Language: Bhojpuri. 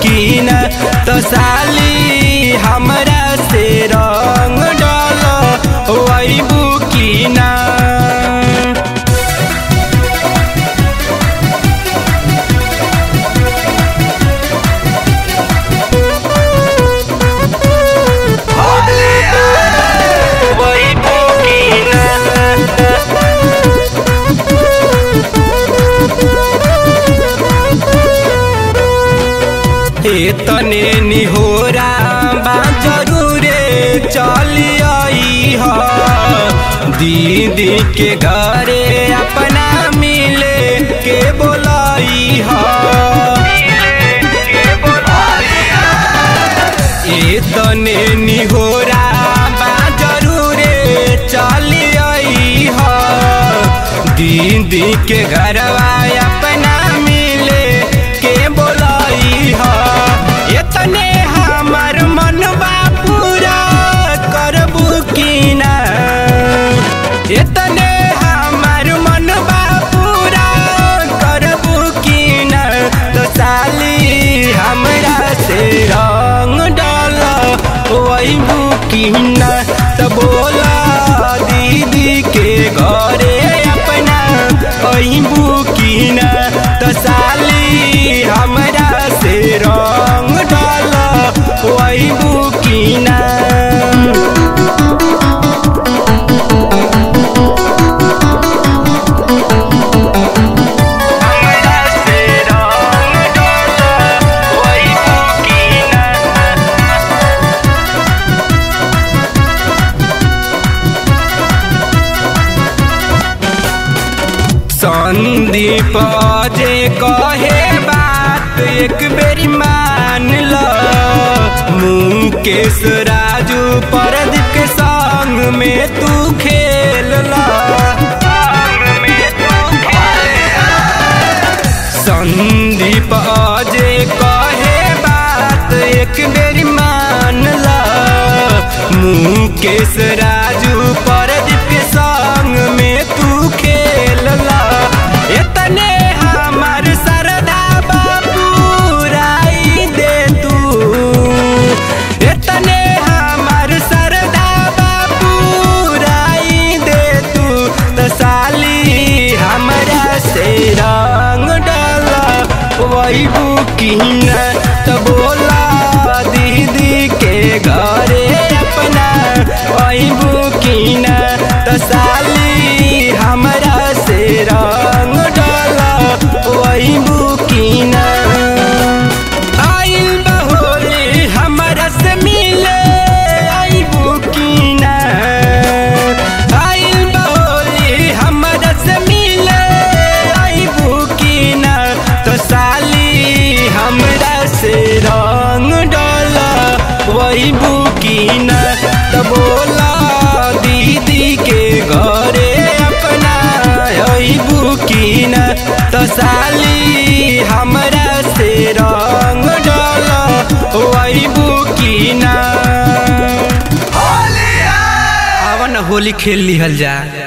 की न तो साली हमरा से रंग डाल वैबू की ना वैबू की ना तने निहोरा बा जरूरे चली आई ह दीदी के घरे अपना मिले के बोलाई ह ए तने निहोरा बा जरूरे चली आई ह दीदी के घरवा अपना मिले के बोलाई ह एतने हमर मनवा पूरा करबू की ना एतने हमर मनवा पूरा करबू की ना तो साली हमरा से रंग डाल वैबू की ना तो बोला दीदी के घरे अपना वैबू की ना तो साली हमरा से रंग डाल वैबू की ना हमरा से रंग डाल वैबू की ना संदीप जे कहे बात एक बेरी मान ल मुकेश राजू परदीप के संग में तू खेल ला संदीप जे कहे बात एक बेरी मान ला मुकेश राजू परदीप के संग में तू खेल ला इतने हमार सरदा बाबू राई दे तू इतने हमार सरदा बाबू राई दे तू तो साली हमरा से रंग डाला वैबू की न तो बोला दीदी के घरे अपना वैबू की न तो साली हमरा से रंग डाला वैबू की न आइल बहोली हमरा से मिले आइबू की ना आइल बहोली हमरा से मिले आइबू की ना तो साली हमरा से रंग डाला वैबू की ना तो बोला दीदी के घरे अपना अइबू की ना तो साली हमरा से रंग डाला वैबू की ना आवन होली खेल लिहल जा